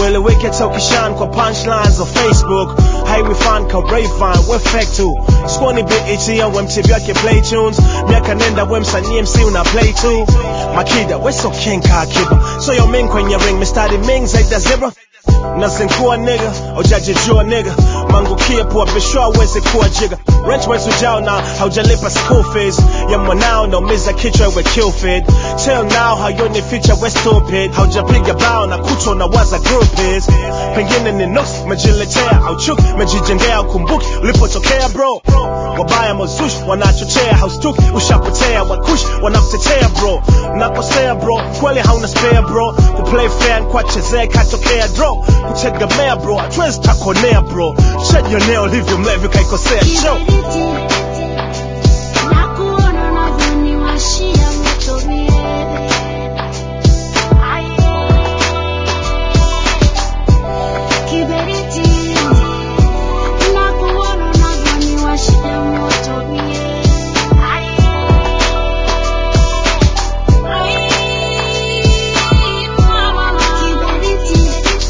ueleweke hata ukishan kwa punchlines za facebook haiwifan ka Rayvan we fake tu squani bet ya mtv yake play tunes miaka nenda we msanii mc una play tu makida we so king ka kiba so yo ming kwenye ring mistari ming zaidi ya zebra nazinkua nigga ujajijua nigga mangukie pua bishwa aweze kuwa jiga rent mwezi ujao na haujalipa school fees ya mwanao naumiza kichwa we kill feed till now hayoni feature we stupid haujapiga bao na kuto na waza group is pengine ni nuks mejiletea au chuk mejijengea ukumbuki ulipotokea bro wabaya mazush wanachochea haustuki ushapotea wakush wanakutetea bro nakosea bro kweli hauna spare bro kuplay fair kwachezea katokea draw kutegemea bro hatuwezi takonea bro shajionea ulivyo mlevi kaikosea show Nakuona unavyoniwashia moto mie. Kiberiti. Nakuona unavyoniwashia moto mie. Kiberiti.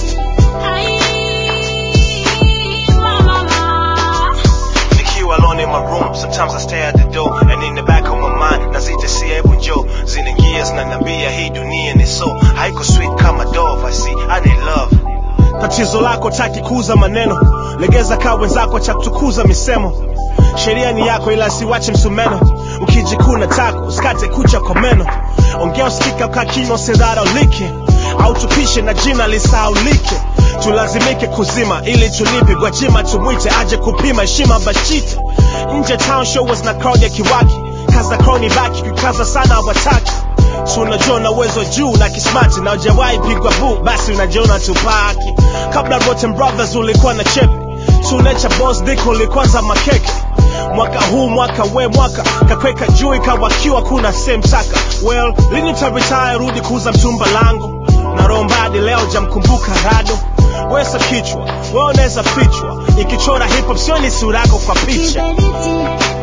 Mama. nikiwa alone in my room sometimes I stare at the door and in the back of my mind nazitesia hebu njoo zinaingia zinaniambia hii dunia ni so haiko sweet kama dove I see I need love tatizo lako taki kuuza maneno legeza kaa wenzako cha kutukuza misemo sheria ni yako ila siwache msumeno ukijikuna tako usikate kucha kwa meno ongea usikika ukaa kinywa usidharaulike au tupishe na jina lisaulike tulazimike kuzima ili tulipe gwajima tumwite aje kupima heshima bashite nje town show was na crowd ya kiwaki kaza crowd ni baki kikaza sana hawataki tunajua na uwezo juu na kismati na ujawahi pigwa bu basi unajiona tupaki kabla Rotten Brothers ulikuwa na chepe tunecha boss dick ulikwanza makeke mwaka huu mwaka we mwaka kakweka juu ikawakiwa kuna same saka well lini taritaya rudi kuuza mtumba langu na rombadi leo jamkumbuka rado wesa kichwa we unaweza fichwa ikichora hip hop sioni sura yako kwa picha Kiberiti.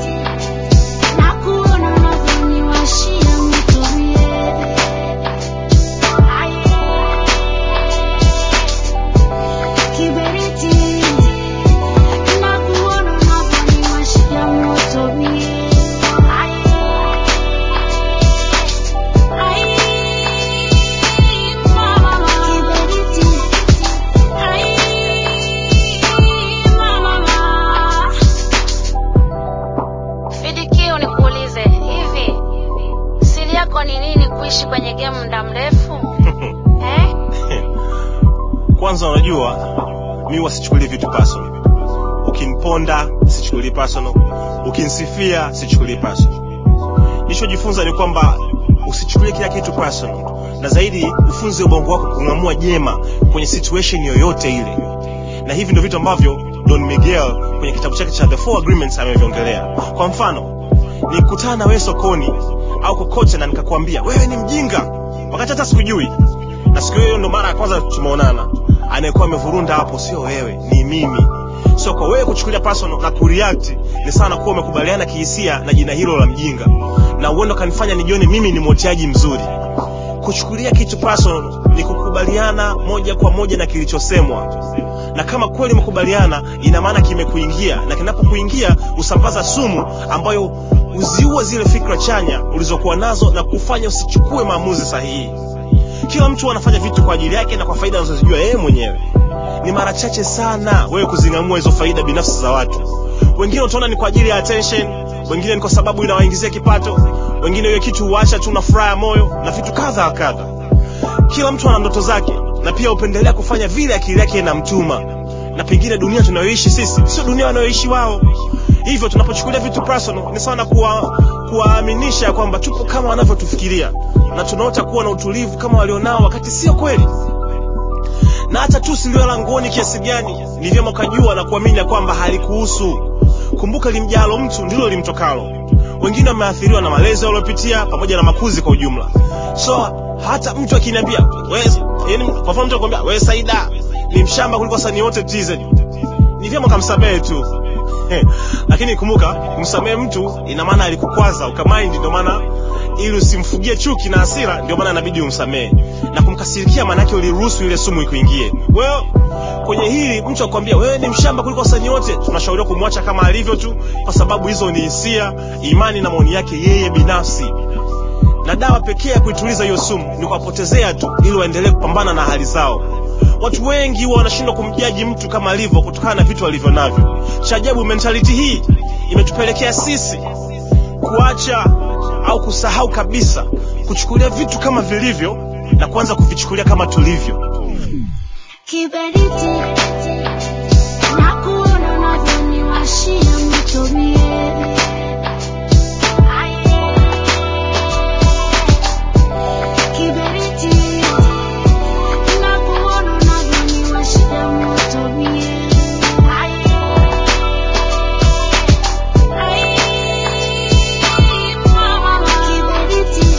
Nakuona unavyoniwashia moto mie. Kiberiti. Nakuona unavyoniwashia moto mie. Mama. Kiberiti. Mama. Fidikio nikuulize, hivi siri yako ni nini kuishi kwenye game muda mrefu eh? kwanza unajua mi wasichukulie vitu personal ukiniponda sichukulii personal ukinisifia sichukulii personal nilichojifunza ni kwamba usichukulie kila kitu personal na zaidi ufunze ubongo wako kung'amua jema kwenye situation yoyote ile na hivi ndio vitu ambavyo don miguel kwenye kitabu chake cha the four agreements ameviongelea kwa mfano nikutana na wewe sokoni au kokote na nikakwambia wewe ni mjinga wakati hata sikujui na siku hiyo ndo mara ya kwanza tumeonana anayekuwa amevurunda hapo sio wewe ni mimi so kwa wewe kuchukulia personal na kureact ni sana kuwa umekubaliana kihisia na jina hilo la mjinga na uendo kanifanya nijione mimi ni mwoteaji mzuri kuchukulia kitu personal ni kukubaliana moja kwa moja na kilichosemwa na kama kweli umekubaliana ina maana kimekuingia na kinapokuingia usambaza sumu ambayo huziua zile fikra chanya ulizokuwa nazo na kufanya usichukue maamuzi sahihi kila mtu anafanya vitu kwa ajili yake na kwa faida anazozijua yeye mwenyewe ni mara chache sana wewe kuzing'amua hizo faida binafsi za watu wengine utaona ni kwa ajili ya attention wengine ni kwa sababu inawaingizia kipato wengine hiyo kitu huacha tu na furaha ya moyo na vitu kadha wa kadha kila mtu ana ndoto zake na pia hupendelea kufanya vile akili yake inamtuma na pengine dunia tunayoishi sisi sio dunia wanayoishi wao hivyo tunapochukulia vitu personal ni sawa na kuwa kuwaaminisha kwamba tupo kama wanavyotufikiria na tunaota kuwa na utulivu kama walionao wakati sio kweli na hata tu silio langoni kiasi gani ni vyema ukajua na kuamini ya kwamba halikuhusu kumbuka limjalo mtu ndilo limtokalo wengine wameathiriwa na malezi waliopitia pamoja na makuzi kwa ujumla so hata mtu akiniambia "Wewe- yaani kwa mfano mtu akwambia wewe saida ni mshamba kuliko wasanii wote tz ni vyema ukamsamehe tu Eh, lakini kumbuka kumsamehe mtu ina maana alikukwaza ukamind ndio maana ili usimfugie chuki na hasira ndio maana inabidi umsamehe na kumkasirikia maanake uliruhusu ile sumu ikuingie wewe kwenye hili mtu akwambia wewe ni mshamba kuliko wasanii wote tunashauriwa kumwacha kama alivyo tu kwa sababu hizo ni hisia imani na maoni yake yeye binafsi na dawa pekee ya kuituliza hiyo sumu ni kuwapotezea tu ili waendelee kupambana na hali zao watu wengi huwa wanashindwa kumjaji mtu kama alivyo kutokana na vitu alivyo navyo cha ajabu mentality hii imetupelekea sisi kuacha au kusahau kabisa kuchukulia vitu kama vilivyo na kuanza kuvichukulia kama tulivyo kiberiti na kuona unavyoniwashia moto mie kiberiti na kuona unavyoniwashia moto mie kiberiti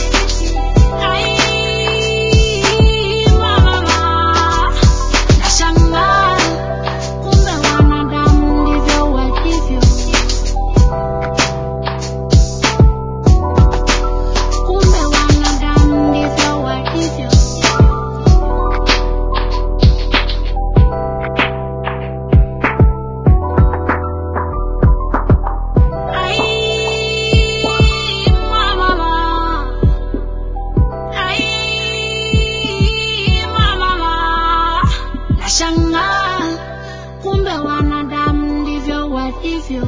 nashangaa kumbe wanadamu ndivyo walivyo kumbe wanadamu ndivyo walivyo Ai, mama. Ai, mama. Nashangaa kumbe wanadamu ndivyo walivyo,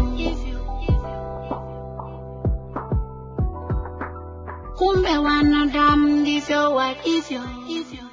kumbe wanadamu ndivyo walivyo.